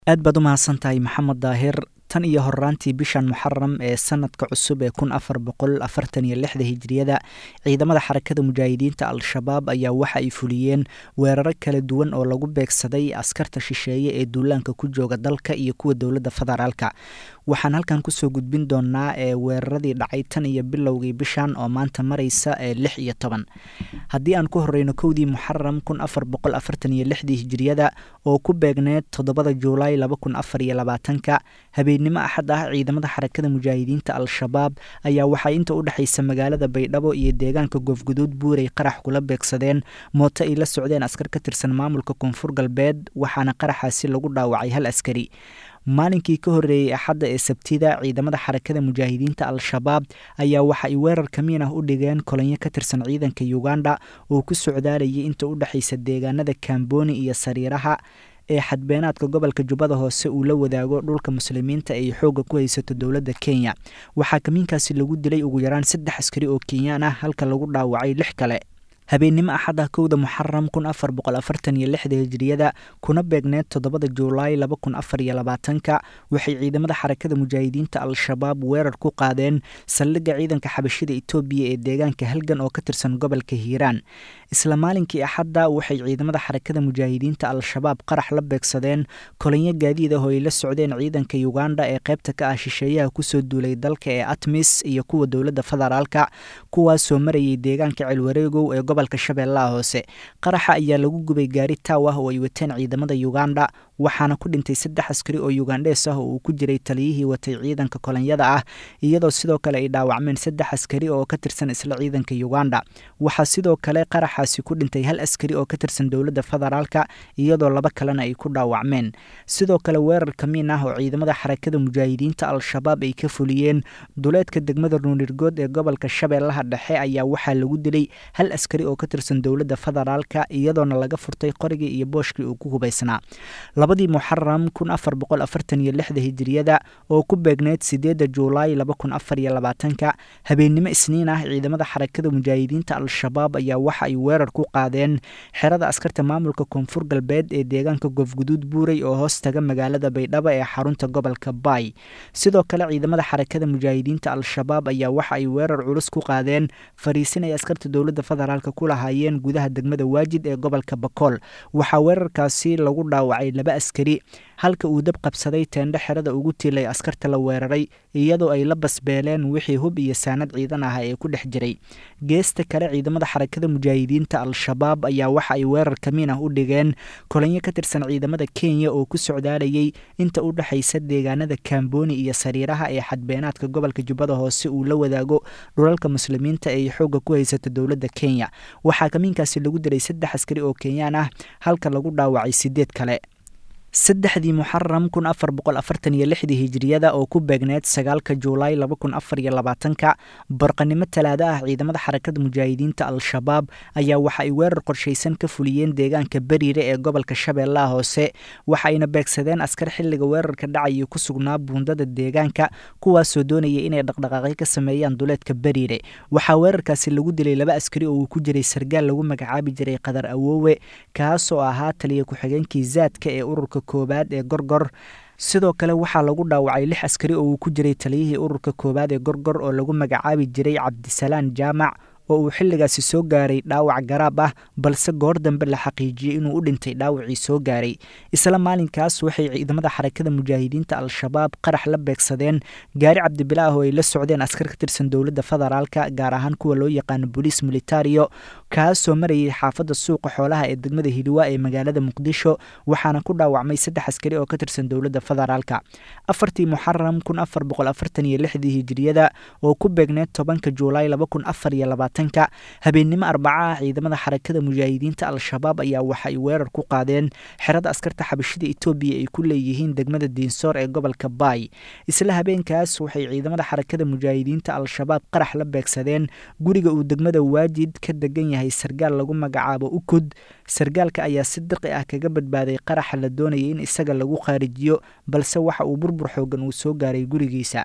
aad baad u mahadsantahay maxamed daahir tan iyo horaantii bishan muxaram ee sanadka cusub ee kun afar boqol afartan iyo lixda hijiriyada ciidamada xarakada mujaahidiinta al-shabaab ayaa waxa ay fuliyeen weeraro kala duwan oo lagu beegsaday askarta shisheeye ee duulaanka ku jooga dalka iyo kuwa dowladda federaalka waxaan halkan kusoo gudbin doonaa ee weeraradii dhacay tan iyo bilowgii bishan oo maanta mareysa ee lix iyo toban haddii aan ku horeyno kowdii muxaram kun afar boqol afartan iyo lixdii hijiriyada oo ku beegneed toddobada juulaay laba kun afar iyo labaatanka habeenimo axad ah ciidamada xarakada mujaahidiinta al-shabaab ayaa waxay inta u dhexaysa magaalada baydhabo iyo deegaanka goofguduud buurey qarax kula beegsadeen mooto ay la socdeen askar ka tirsan maamulka koonfur galbeed waxaana qaraxaasi lagu dhaawacay hal askari maalinkii ka horreeyey axadda ee sabtida ciidamada xarakada mujaahidiinta al-shabaab ayaa waxa ay weerar kamiin ah u dhigeen kolonyo ka tirsan ciidanka uganda oo ku socdaalayay inta u dhexaysa deegaanada kamboni iyo sariiraha ee xadbeenaadka gobolka jubbada hoose uu la wadaago dhulka muslimiinta ay xoogga ku haysato dowladda kenya waxaa kamiinkaasi lagu dilay ugu yaraan saddex askari oo kenyaan ah halka lagu dhaawacay lix kale habeenimo axad ah kowda muxaram kun afar boqol afartan iyo lixda hijiriyada kuna beegneed toddobada juulaay laba kun afar iyo labaatanka waxay ciidamada xarakada mujaahidiinta al-shabaab weerar ku qaadeen saldhigga ciidanka xabashida etoobiya ee deegaanka halgan oo ka tirsan gobolka hiiraan isla maalinkii axadda waxay ciidamada xarakada mujaahidiinta al-shabaab qarax la beegsadeen kolonyo gaadiid ah oo ay la socdeen ciidanka uganda ee qaybta ka ah shisheeyaha kusoo duulay dalka ee atmis iyo kuwa dowladda federaalka kuwaasoo marayay deegaanka celwareegow ee gobolka shabeellaha hoose qaraxa ayaa lagu gubay gaari taaw ah oo ay wateen ciidamada uganda waxaana ku dhintay saddex askari oo ugandhees ah oo uu ku jiray taliyihii watay ciidanka kolonyada ah iyadoo sidoo kale ay dhaawacmeen saddex askari oo ka tirsan isla ciidanka uganda waxaa sidoo kale qaraxaasi ku dhintay hal askari oo ka tirsan dowladda federaalka iyadoo laba kalena ay ku dhaawacmeen sidoo kale weerar kamiin ah oo ciidamada xarakada mujaahidiinta al-shabaab ay ka fuliyeen duleedka degmada nuunirgood ee gobolka shabeellaha dhexe ayaa waxaa lagu dilay hal askari oo ka tirsan dowladda federaalka iyadoona laga furtay qorigii iyo booshkii uu ku hubaysnaa labadii muxaram kun afar boqol afartan iyo lixda hijiriyada oo ku beegneyd sideedda juulaay laba kun afar iyo labaatanka habeennimo isniin ah ciidamada xarakada mujaahidiinta al-shabaab ayaa waxa ay weerar ku qaadeen xerada askarta maamulka koonfur galbeed ee deegaanka goofguduud buurey oo hoos taga magaalada baydhabo ee xarunta gobolka baay sidoo kale ciidamada xarakada mujaahidiinta al-shabaab ayaa waxa ay weerar culus ku qaadeen fariisin ay askarta dowladda federaalka ku lahaayeen gudaha degmada waajid ee gobolka bakool waxaa weerarkaasi lagu dhaawacay laba askari halka uu dab qabsaday teendho xerada ugu tiilay askarta la weeraray iyadoo ay la basbeeleen wixii hub iyo saanad ciidan ah ee ku dhex jiray geesta kale ciidamada xarakada mujaahidiinta al-shabaab ayaa waxa ay weerar kamiin ah u dhigeen kolonyo ka tirsan ciidamada kenya oo ku socdaalayay inta u dhexaysa deegaanada kamboni iyo sariiraha ee xadbeenaadka gobolka jubbada hoose uu la wadaago dhulalka muslimiinta ee xoogga ku haysata dowladda kenya waxaa kamiinkaasi lagu dilay saddex askari oo kenyaan ah halka lagu dhaawacay sideed kale saddexdii muxaram kun afar boqol afartan iyo lixdii hijiriyada oo ku beegneed sagaalka juulaay laba kun afar iyo labaatanka barqanimo talaado ah ciidamada xarakada mujaahidiinta al-shabaab ayaa waxa ay weerar qorshaysan ka fuliyeen deegaanka beriire ee gobolka shabeellaha hoose waxa ayna beegsadeen askar xilliga weerarka dhacayay ku sugnaa buundada deegaanka kuwaasoo doonaya inay dhaqdhaqaaqyo ka sameeyaan duleedka beriire waxaa weerarkaasi lagu dilay laba askari oo uu ku jiray sargaal lagu magacaabi jiray qadar awoowe kaasoo ahaa taliya ku-xigeenkii zaadka ee ururka koobaad ee gorgor sidoo kale waxaa lagu dhaawacay lix askari oo uu ku jiray taliyihii ururka koowaad ee gorgor oo lagu magacaabi jiray cabdisalaan jaamac oo uu xilligaasi soo gaaray dhaawac garaab ah balse goor dambe la xaqiijiyey inuu u dhintay dhaawacii soo gaaray isla maalinkaas waxay ciidamada xarakada mujaahidiinta al-shabaab qarax la beegsadeen gaari cabdibilaah oo ay la socdeen askar ka tirsan dowladda federaalka gaar ahaan kuwa loo yaqaano boliis militario kaasoo marayay xaafadda suuqa xoolaha ee degmada hiliwa ee magaalada muqdisho waxaana ku dhaawacmay saddex askari oo ka tirsan dowladda federaalka afartii muxaram kun afar boqol afartan iyo lixdii hijiriyada oo ku beegneed tobanka juulaay laba kun afar iyo labaatan habeennimo arbaca ah ciidamada xarakada mujaahidiinta al-shabaab ayaa waxa ay weerar ku qaadeen xerada askarta xabashida etoobiya ay ku leeyihiin degmada diinsoor ee gobolka baay isla habeenkaas waxay ciidamada xarakada mujaahidiinta al-shabaab qarax la beegsadeen guriga uu degmada waajid ka degan yahay sargaal lagu magacaabo ukud sargaalka ayaa si diqi ah kaga badbaaday qaraxa la doonayay in isaga lagu khaarijiyo balse waxa uu burbur xoogan uu soo gaaray gurigiisa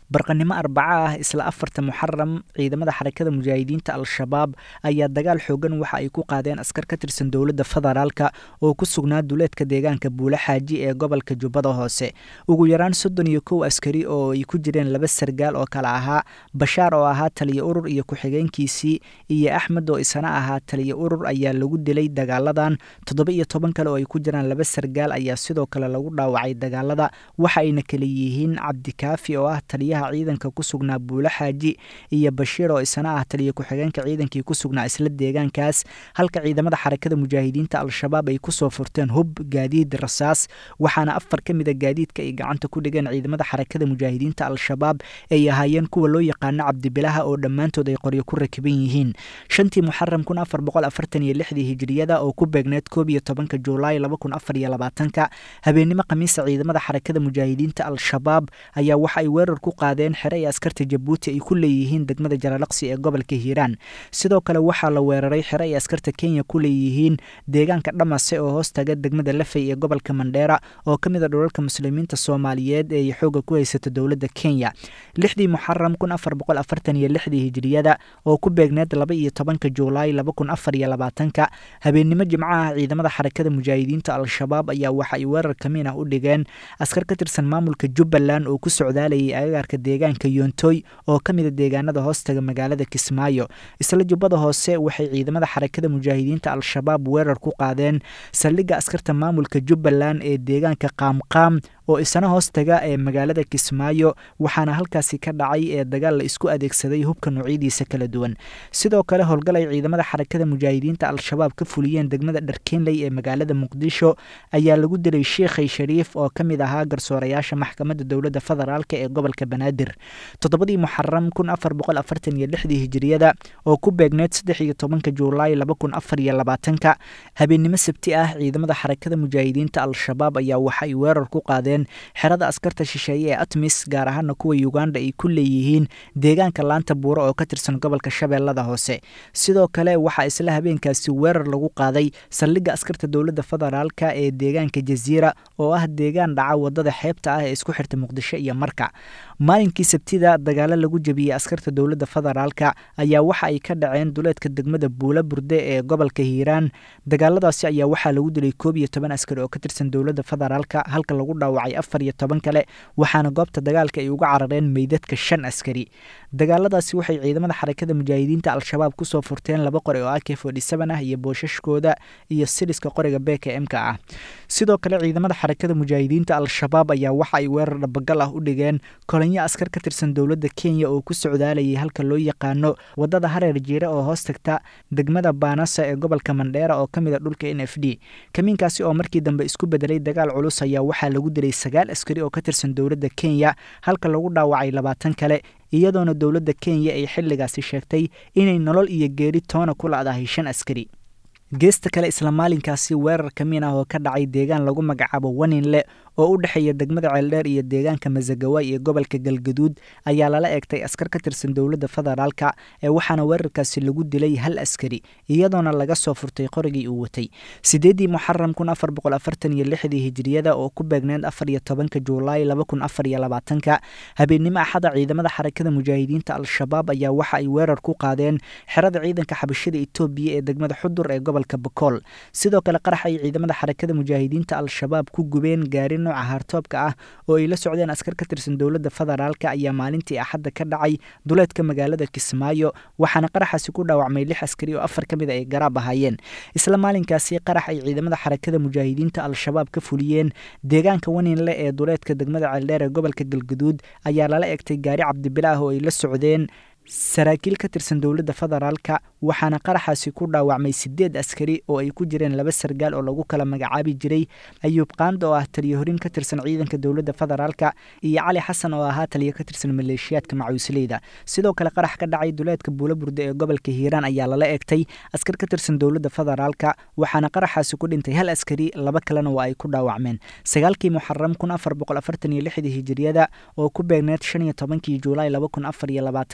barqanimo arbaco ah isla afarta muxaram ciidamada xarakada mujaahidiinta al-shabaab ayaa dagaal xoogan waxa ay ku qaadeen askar ka tirsan dowladda federaalka oo ku sugnaa duleedka deegaanka buule xaaji ee gobolka jubbada hoose ugu yaraan soddon iyo kow askari oo ay ku jireen laba sargaal oo kale ahaa bashaar oo ahaa taliyo urur iyo ku-xigeenkiisii iyo axmed oo isana ahaa taliyo urur ayaa lagu dilay dagaaladan toddoba iyo toban kale oo ay ku jiraan laba sargaal ayaa sidoo kale lagu dhaawacay dagaalada waxa ayna kale yihiin cabdikaafi oo ah taliyaha ciidanka ku sugnaa buule xaaji iyo bashiir oo isana ah taliyo ku-xigeenka ciidankii ku sugnaa isla deegaankaas halka ciidamada xarakada mujaahidiinta al-shabaab ay kusoo furteen hub gaadiid rasaas waxaana afar ka mida gaadiidka ay gacanta ku dhigeen ciidamada xarakada mujaahidiinta al-shabaab ay ahaayeen kuwa loo yaqaano cabdibilaha oo dhammaantood ay qoryo ku rakiban yihiin shantii muxaram kun afar boqol afartan iyo lixdii hijiriyada oo ku beegneed koob iyo tobanka juulaay laba kun afar iyo labaatanka habeenimo khamiisa ciidamada xarakada mujaahidiinta al-shabaab ayaa waxa ay weerar ku qaadeen xere ay askarta jabuuti ay ku leeyihiin degmada jaralaqsi ee gobolka hiiraan sidoo kale waxaa la weeraray xere ay askarta kenya ku leeyihiin deegaanka dhamase oo hoos taga degmada lafey ee gobolka mandheera oo ka mid a dhulalka muslimiinta soomaaliyeed ee xooga ku haysata dowladda kenya lixdii muxaram kun afar boqol afartan iyo lixdii hijiriyada oo ku beegneed laba iyo tobanka juulaay laba kun afar iyo labaatanka habeennimo jimcaha ciidamada xarakada mujaahidiinta al-shabaab ayaa waxa ay weerar kamiin ah u dhigeen askar ka tirsan maamulka jubbaland oo ku socdaalayay agagaarka deegaanka yoontoy oo ka mida deegaanada hoostaga magaalada kismaayo isla jubbada hoose waxay ciidamada xarakada mujaahidiinta al-shabaab weerar ku qaadeen saldhigga askarta maamulka jubbaland ee deegaanka qaamqaam oo isana hoostaga ee magaalada kismaayo waxaana halkaasi ka dhacay ee dagaal la isku adeegsaday hubka noocyadiisa kala duwan sidoo kale howlgal ay ciidamada xarakada mujaahidiinta al-shabaab ka fuliyeen degmada dharkeenley ee magaalada muqdisho ayaa lagu dilay sheikhay shariif oo ka mid ahaa garsoorayaasha maxkamadda dowladda federaalk ee gobolka banaadir toddobadii muxaram kun afar boqol afartan iyo lixdii hijiriyada oo ku beegneed saddex iyo tobanka juulaay laba kun afar iyo labaatanka habeennimo sabti ah ciidamada xarakada mujaahidiinta al-shabaab ayaa waxa ay weerar ku qaadeen xerada askarta shisheeye ee atmis gaar ahaana kuwa uganda ay ku leeyihiin deegaanka laanta buuro oo ka tirsan gobolka shabeellada hoose sidoo kale waxaa isla habeenkaasi weerar lagu qaaday saldhigga askarta dowladda federaalka ee deegaanka jaziira oo ah deegaan dhaca wadada xeebta ah ee isku xirta muqdisho iyo marka maalinkii sabtida dagaalo lagu jebiyey askarta dowladda federaalka ayaa waxa ay ka dhaceen duleedka degmada buula burde ee gobolka hiiraan dagaaladaasi ayaa waxaa lagu dilay koob iyo toban askari oo ka tirsan dowladda federaalka halka lagu dhaawacay afar iyo toban kale waxaana goobta dagaalka ay uga carareen meydadka shan askari dagaaladaasi waxay ciidamada xarakada mujaahidiinta al-shabaab kusoo furteen laba qori oo ak forty seven ah iyo boosashkooda iyo siliska qoriga beka m-ka ah sidoo kale ciidamada xarakada mujaahidiinta al-shabaab ayaa waxa ay weerar dhabagal ah u dhigeen kolonyo askar ka tirsan dowladda kenya oo ku socdaalayay halka loo yaqaano wadada hareer jiire oo hoos tagta degmada baanasa ee gobolka mandheera oo ka mid a dhulka n f d kamiinkaasi oo markii dambe isku bedelay dagaal culus ayaa waxaa lagu dilay sagaal askari oo ka tirsan dowladda kenya halka lagu dhaawacay labaatan kale iyadoona dowladda kenya ay xilligaasi sheegtay inay nolol iyo geeri toona ku la'dahay shan askari geesta kale isla maalinkaasi weerar kamiin ah oo ka dhacay deegaan lagu magacaabo waninle oo u dhexeeya degmada ceeldheer iyo deegaanka masagawaay ee gobolka galgaduud ayaa lala eegtay askar ka tirsan dowladda federaalka ee waxaana weerarkaasi lagu dilay hal askari iyadoona laga soo furtay qorigii uu watay sideeddii muxaram kun afar boqol afartan iyo lixdii hijiriyada oo ku beegneed afar iyo tobanka juulaay laba kun afar iyo labaatanka habeennimo axada ciidamada xarakada mujaahidiinta al-shabaab ayaa waxa ay weerar ku qaadeen xerada ciidanka xabashada etoobiya ee degmada xudur ee gobolka bakool sidoo kale qarax ay ciidamada xarakada mujaahidiinta al-shabaab ku gubeen gaari nooca haartoobka ah oo ay la socdeen askar ka tirsan dowladda federaalka ayaa maalintii axadda ka dhacay duleedka magaalada kismaayo waxaana qaraxaasi ku dhaawacmay lix askari oo afar ka mid a ay garaab ahaayeen isla maalinkaasi qarax ay ciidamada xarakada mujaahidiinta al-shabaab ka fuliyeen deegaanka waninle ee duleedka degmada ceeldheer ee gobolka galgaduud ayaa lala egtay gaari cabdibilaah oo ay la socdeen saraakiil ka tirsan dowladda federaalka waxaana qaraxaasi ku dhaawacmay sideed askari oo ay ku jireen laba sargaal oo lagu kala magacaabi jiray ayuub qaanda oo ah taliyo horin ka tirsan ciidanka dowladda federaalka iyo cali xasan oo ahaa taliyo ka tirsan maleeshiyaadka macuusleyda sidoo kale qarax ka dhacay duleedka buula burde ee gobolka hiiraan ayaa lala egtay askar ka tirsan dowladda federaalka waxaana qaraxaasi ku dhintay hal askari laba kalena waa ay ku dhaawacmeen sagaalkii muxaram kun afar boqol afartan iyo lixdii hijiriyada oo ku beegneed shan iyo tobankii juulaay laba kun afar iyo labaatanka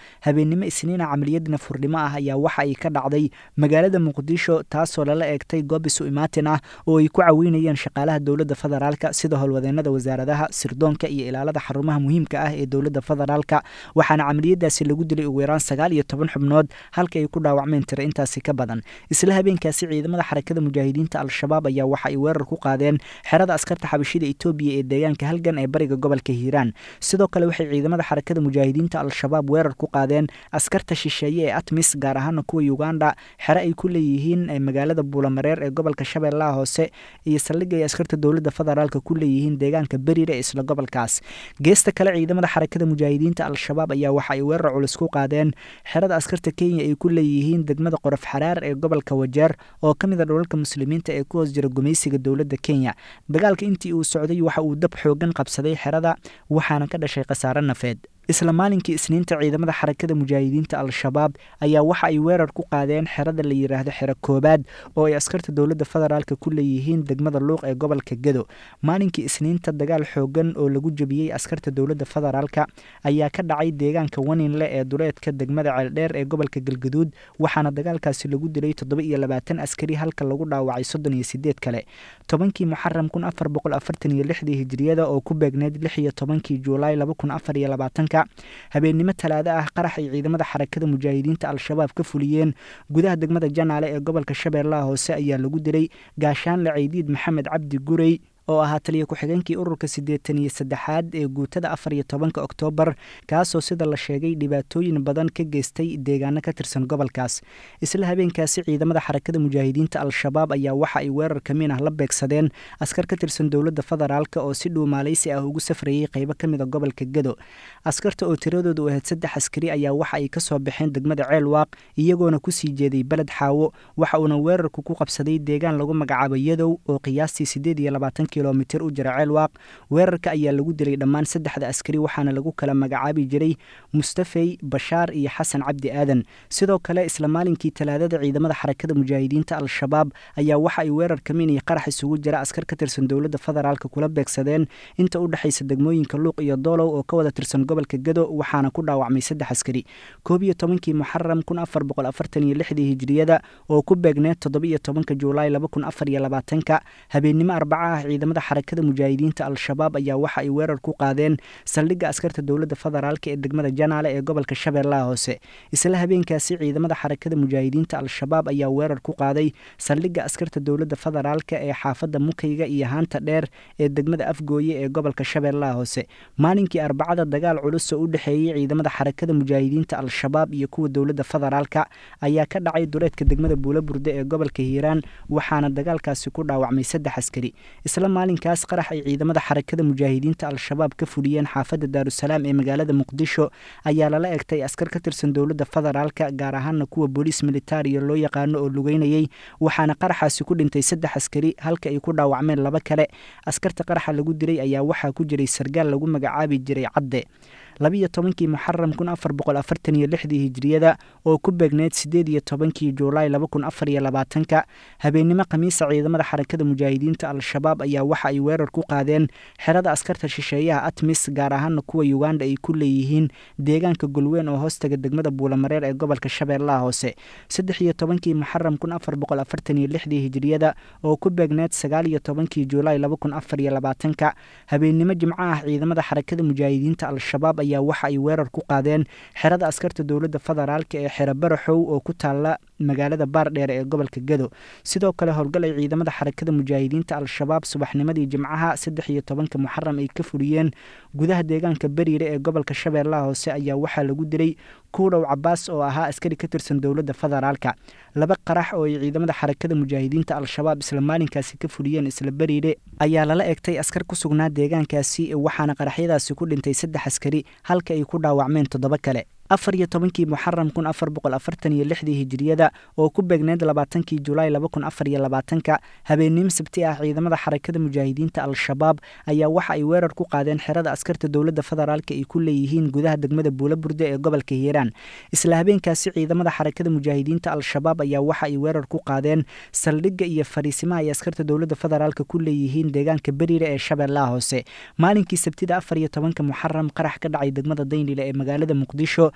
habeennimo isniina camaliyad nafurnimo ah ayaa waxa ay ka dhacday magaalada muqdisho taasoo lala eegtay goob isu imaatin ah oo ay ku caweynayeen shaqaalaha dowladda federaalka sida howlwadeenada wasaaradaha sirdoonka iyo ilaalada xarumaha muhiimka ah ee dowladda federaalka waxaana camaliyadaasi lagu dilay ugu yaraan sagaal iyo toban xubnood halka ay ku dhaawacmeen tira intaasi ka badan isla habeenkaasi ciidamada xarakada mujaahidiinta al-shabaab ayaa waxa ay weerar ku qaadeen xerada askarta xabashida etoobiya ee deegaanka halgan ee bariga gobolka hiiraan sidoo kale waxay ciidamada xarakada mujaahidiinta al-shabaab weerar ku qaadeen askarta shisheeye ee atmis gaar ahaana kuwa uganda xere ay ku leeyihiin magaalada buulamareer ee gobolka shabeellaha hoose iyo saldhig ay askarta dowladda federaalka ku leeyihiin deegaanka beriire ee isla gobolkaas geesta kale ciidamada xarakada mujaahidiinta al-shabaab ayaa waxa ay weerar culus ku qaadeen xerada askarta kenya ay ku leeyihiin degmada qorof xaraar ee gobolka wajeer oo ka mid a dholalka muslimiinta ee ku hoos jira gumaysiga dowladda kenya dagaalka intii uu socday waxa uu dab xoogan qabsaday xerada waxaana ka dhashay khasaare nafeed isla maalinkii isniinta ciidamada xarakada mujaahidiinta al-shabaab ayaa waxa ay weerar ku qaadeen xerada la yiraahdo xero koobaad oo ay askarta dowladda federaalka ku leeyihiin degmada luuq ee gobolka gedo maalinkii isniinta dagaal xoogan oo lagu jebiyey askarta dowladda federaalka ayaa ka dhacay deegaanka waninle ee duleedka degmada ceeldheer ee gobolka galgaduud waxaana dagaalkaasi lagu dilay toddoba iyo labaatan askari halka lagu dhaawacay soddon iyo sideed kale tobankii muxaram kun afar boqol afartan iyo lixdii hijiriyada oo ku beegneyd lix iyo tobankii juulaay laba kun afar iyo labaatanka habeennimo talaado ah qarax ay ciidamada xarakada mujaahidiinta al-shabaab ka fuliyeen gudaha degmada janaale ee gobolka shabeellaha hoose ayaa lagu dilay gaashaanle ceydiid maxamed cabdi gurey oo ahaa taliya ku-xigeenkii ururka siddeetan iyo saddexaad ee guutada afar iyo tobanka oktoobar kaasoo sida la sheegay dhibaatooyin badan ka geystay deegaano ka tirsan gobolkaas isla habeenkaasi ciidamada xarakada mujaahidiinta al-shabaab ayaa waxa ay weerar kamiin ah la beegsadeen askar ka tirsan dowladda federaalka oo si dhuumaalaysi ah ugu safrayey qaybo ka mid a gobolka gedo askarta oo tiradooda u ahayd saddex askari ayaa waxa ay ka soo baxeen degmada ceelwaaq iyagoona kusii jeeday beled xaawo waxa uuna weerarku ku qabsaday deegaan lagu magacaabo yadow oo qiyaastii siddeed iyo labaatan kilomitir u jira ceelwaaq weerarka ayaa lagu dilay dhammaan saddexda askari waxaana lagu kala magacaabi jiray mustafey bashaar iyo xasan cabdi aadan sidoo kale isla maalinkii talaadada ciidamada xarakada mujaahidiinta al-shabaab ayaa waxa ay weerar kamiin iyo qarax isugu jira askar ka tirsan dowladda federaalka kula beegsadeen inta u dhexaysa degmooyinka luuq iyo doolow oo ka wada tirsan gobolka gedo waxaana ku dhaawacmay saddex askari koob iyo tobankii muxaram kun afar boqol afartan iyo lixdii hijiriyada oo ku beegneed toddoba iyo tobanka juulaay laba kun afar iyo labaatanka habeennimo arbaca ah ciidamada xarakada mujaahidiinta al-shabaab ayaa waxa ay weerar ku qaadeen saldhigga askarta dowladda federaalka ee degmada janaale ee gobolka shabeellaha hoose isla habeenkaasi ciidamada xarakada mujaahidiinta al-shabaab ayaa weerar ku qaaday saldhigga askarta dowladda federaalka ee xaafadda mukayga iyo haanta dheer ee degmada afgooye ee gobolka shabeellaha hoose maalinkii arbacada dagaal culus oo u dhexeeyey ciidamada xarakada mujaahidiinta al-shabaab iyo kuwa dowladda federaalka ayaa ka dhacay duleedka degmada buulaburde ee gobolka hiiraan waxaana dagaalkaasi ku dhaawacmay saddex askari isla maalinkaas qarax ay ciidamada xarakada mujaahidiinta al-shabaab ka fuliyeen xaafadda daarusalaam ee magaalada muqdisho ayaa lala egtay askar ka tirsan dowladda federaalka gaar ahaana kuwa booliis militariya loo yaqaano oo lugeynayey waxaana qaraxaasi ku dhintay saddex askari halka ay ku dhaawacmeen laba kale askarta qaraxa lagu dilay ayaa waxaa ku jiray sargaal lagu magacaabi jiray cadde labiiyo tobankii muxaram kun afar boqol afartan iyo lixdii hijiriyada oo ku beegneyd siddeed iyo tobankii juulaay laba kun afar iyo labaatanka habeennimo khamiisa ciidamada xarakada mujaahidiinta al-shabaab ayaa waxa ay weerar ku qaadeen xerada askarta shisheeyaha atmis gaar ahaana kuwa uganda ay ku leeyihiin deegaanka golweyn oo hoostaga degmada buulamareer ee gobolka shabeellaha hoose saddex iyo tobankii muxaram kun afar boqol afartan iyo lixdii hijiriyada oo ku beegneyd sagaal iyo tobankii juulaay laba kun afar iyo labaatanka habeennimo jimco ah ciidamada xarakada mujaahidiinta al-shabaab ayaa waxa ay weerar ku qaadeen xerada askarta dowladda federaalka ee xero baraxow oo ku taala magaalada baardheere ee gobolka gedo sidoo kale howlgal ay ciidamada xarakada mujaahidiinta al-shabaab subaxnimadii jimcaha saddex iyo tobanka muxaram ay ka fuliyeen gudaha deegaanka beriire ee gobolka shabeellaha hoose ayaa waxaa lagu dilay kuudhow cabaas oo ahaa askari ka tirsan dowladda federaalka laba qarax oo ay ciidamada xarakada mujaahidiinta al-shabaab isla maalinkaasi ka fuliyeen isla beriire ayaa lala egtay askar ku sugnaa deegaankaasi waxaana qaraxyadaasi ku dhintay saddex askari halka ay ku dhaawacmeen toddoba kale afar iyo tobankii muxaram kun afar boqol afartan iyo lixdii hijiriyada oo ku beegneyd labaatankii julaay laba kun afar iyo labaatanka habeennimo sabti ah ciidamada xarakada mujaahidiinta al-shabaab ayaa waxa ay weerar ku qaadeen xerada askarta dowladda federaalka ay ku leeyihiin gudaha degmada buulaburde ee gobolka hiiraan isla habeenkaasi ciidamada xarakada mujaahidiinta al-shabaab ayaa waxa ay weerar ku qaadeen saldhigga iyo fariisimaha ay askarta dowladda federaalka ku leeyihiin deegaanka beriire ee shabeellaha hoose maalinkii sabtida afar iyo tobanka muxaram qarax ka dhacay degmada daynile ee magaalada muqdisho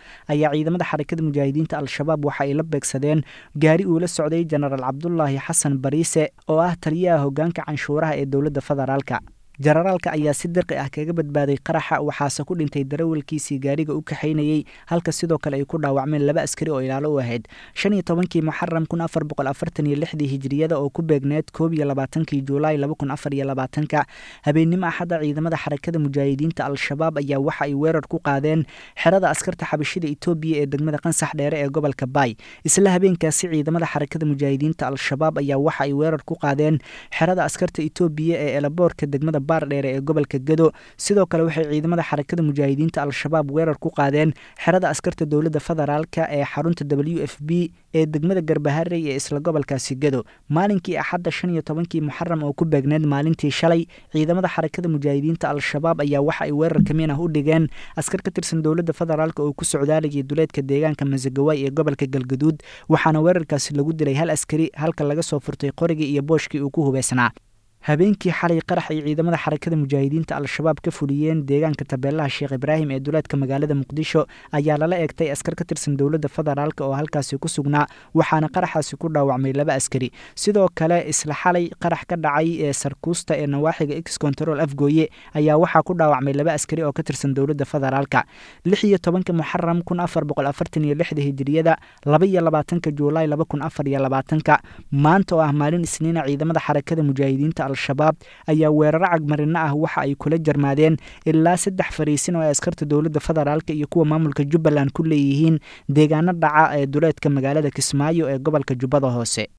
ayaa ciidamada xarakada mujaahidiinta al-shabaab waxa ay la beegsadeen gaari uu la socday jenaraal cabdulaahi xasan bariise oo ah taliyaha hoggaanka canshuuraha ee dowladda federaalka jenaraalka ayaa si dirqi ah kaga badbaaday qaraxa waxaase ku dhintay darawalkiisii gaariga u kaxaynayey halka sidoo kale ay ku dhaawacmeen laba askari oo ilaalo u ahayd shan iyo tobankii muxaram kun afar boqol afartan iyo lixdii hijiriyada oo ku beegneed koob iyo labaatankii juulaay laba kun afar iyo labaatanka habeennimo axadda ciidamada xarakada mujaahidiinta al-shabaab ayaa waxa ay weerar ku qaadeen xerada askarta xabashida etoobiya ee degmada qansax dheere ee gobolka baay isla habeenkaasi ciidamada xarakada mujaahidiinta al-shabaab ayaa waxa ay weerar ku qaadeen xerada askarta etoobiya ee elaboorka degmada baardheere ee gobolka gedo sidoo kale waxay ciidamada xarakada mujaahidiinta al-shabaab weerar ku qaadeen xerada askarta dowladda federaalka ee xarunta w f b ee degmada garbaharey ee isla gobolkaasi gedo maalinkii axadda shan iyo tobankii muxaram oo ku beegneed maalintii shalay ciidamada xarakada mujaahidiinta al-shabaab ayaa waxa ay weerar kamiin ah u dhigeen askar ka tirsan dowladda federaalk oo ku socdaalayay duleedka deegaanka masagawaay ee gobolka galgaduud waxaana weerarkaasi lagu dilay hal askari halka laga soo furtay qorigii iyo booshkii uu ku hubeysnaa habeenkii xalay qarax ay ciidamada xarakada mujaahidiinta al-shabaab ka fuliyeen deegaanka tabeelaha sheekh ibraahim ee duleedka magaalada muqdisho ayaa lala eegtay askar ka tirsan dowladda federaalk oo halkaasi ku sugnaa waxaana qaraxaasi ku dhaawacmay laba askari sidoo kale isla xalay qarax ka dhacay ee sarkuusta ee nawaaxiga x control afgooye ayaa waxaa ku dhaawacmay laba askari oo ka tirsan dowladda federaalka lix iyo tobanka muxaram kun afar boqol afartan iyo lixda hijiriyada laba iyo labaatanka juulaay laba kun afar iyo labaatanka maanta oo ah maalin isniina ciidamada xarakada mujaahidiinta al-shabaab ayaa weeraro cagmarino ah waxa ay kula jarmaadeen ilaa saddex fariisin oo ay askarta dowladda federaalka iyo kuwa maamulka jubbaland ku leeyihiin deegaano dhaca ee duleedka magaalada kismaayo ee gobolka jubbada hoose